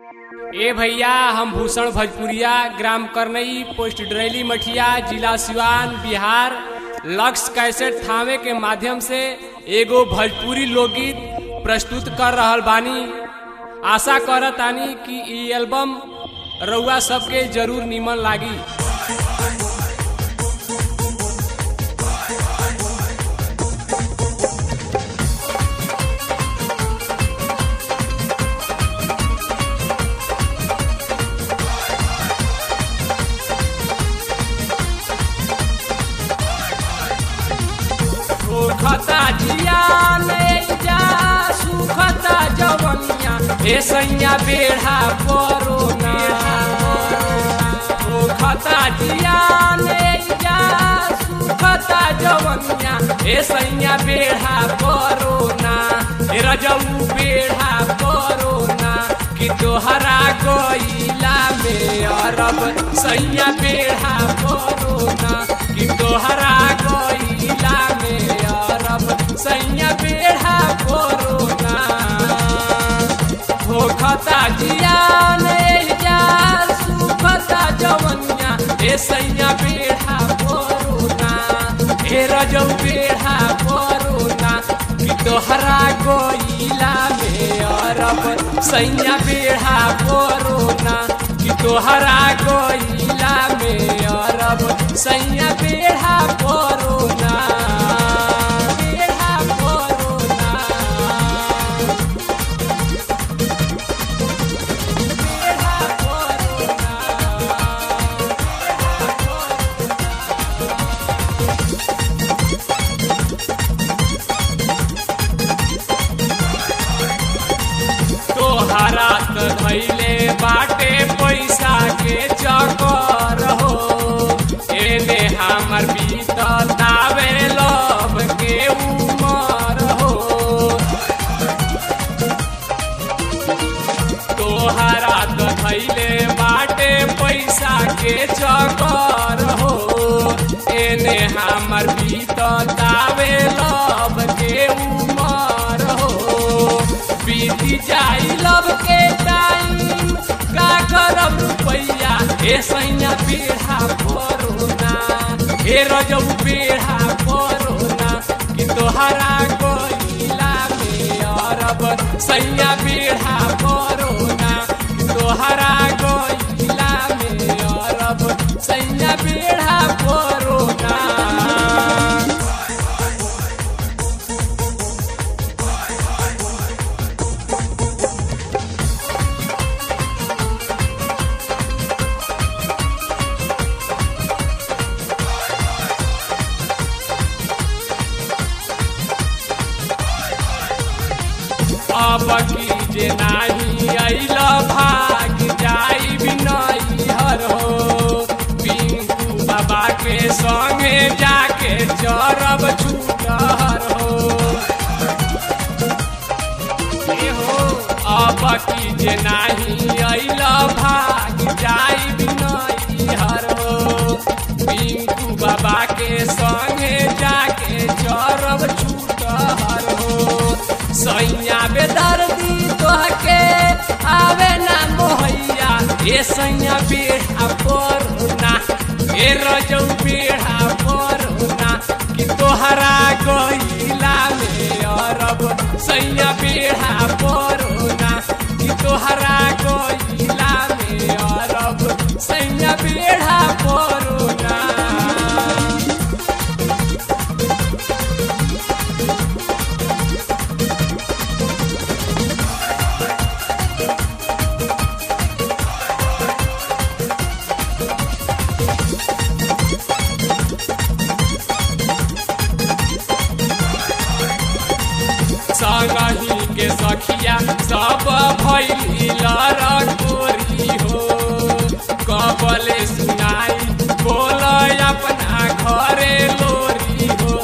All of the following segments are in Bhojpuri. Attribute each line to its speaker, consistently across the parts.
Speaker 1: ए भैया हम भूषण भोजपुरिया ग्राम करनई पोस्ट डरेली मठिया जिला सिवान बिहार लक्ष्य कैसेट थावे के माध्यम से एगो भोजपुरी लोकगीत प्रस्तुत कर रहल बानी आशा करतानी कि ई एल्बम रउआ सबके जरूर निमन लागी सुखता जिया ले जा सुखता जवनिया ए सैया बेढ़ा कोरोना सुखता जिया ले जा सुखता जवनिया ए सैया बेढ़ा कोरोना ए रजऊ बेढ़ा कोरोना कि तोहरा गईला में अरब सैया बेढ़ा कोरोना कि तोहरा गईला में अरब सैया बेढ़ा कोरोना भोखता जिया ले जा सुखता जवनिया ए सैया बेढ़ा कोरोना ए रजौ बेढ़ा कोरोना कि तोहरा गईला में अरब सैया बेढ़ा कोरोना कि तोहरा गईला में अरब सैया बेढ़ा कोरोना बेढ़ा कोरोना बेढ़ा कोरोना तोहरा त धैले बाटे पैसा के चकर हो एने हमर बीततावे लब के उमर हो तोहरा त धैले बाटे पैसा के चकर हो एने हमर बीततावे लब के उमर हो बीती जाई लब के टाइम का करब रुपैया ए सैया बेढ़ा कोरोना ए रजौ बेढ़ा कोरोना कि तोहरा गईला में अरब सैया बेढ़ा कोरोना कि तोहरा गईला में अरब सैया बेढ़ा कोरोना अब की जे नाही अइल भाग जाई बिनई हर हो पिंकू बाबा के संगे जाके चरब छूटहर हो ए हो अब की जे नाही अइल भाग जाई बिनई हर हो पिंकू बाबा के संगे जाके चरब छूटहर हो सैया बेदर्दी तोहके आवे ना मोहैया ए सैया बेढ़ा परुना ए रजौ बेढ़ा परुना कि तोहरा गईला में अरब सैया बेढ़ा परुना कि तोहरा गईला में अरब सैया बेढ़ा परुना संगही के सखिया सब भैली लरकोरी हो कबले सुनाई बोल अपना घरे लोरी हो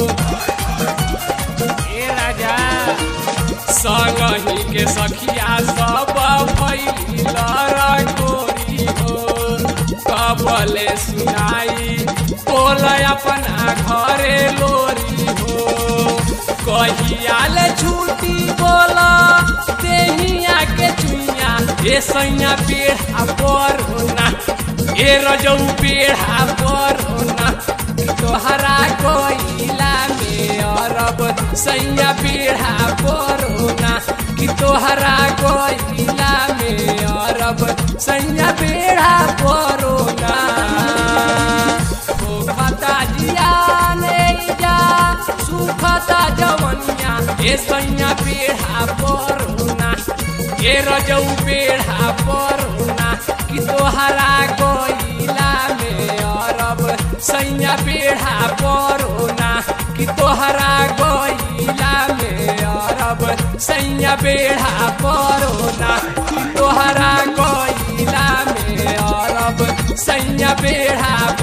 Speaker 1: ए राजा संगही के सखिया सब भैली लरकोरी हो कबले सुनाई बोल अपना घरे लोरी हो कहिया ले छूटी बोला देहिया के चुइया ए सैया बेढ़ा परोना ए रजौ बेढ़ा परोना तोहरा कोइला में अरब सैया बेढ़ा परोना कि तोहरा कोइला में अरब सैया बेढ़ा परोना भूखता जियाने जा सुखता जवनिया ए सैया बेढ़ा परोना ए रजौ बेढ़ा परोना कि तोहरा कोइला में अरब सैया बेढ़ा परोना कि तोहरा कोइला में अरब सैया बेढ़ा परोना कि तोहरा कोइला में अरब सैया बेढ़ा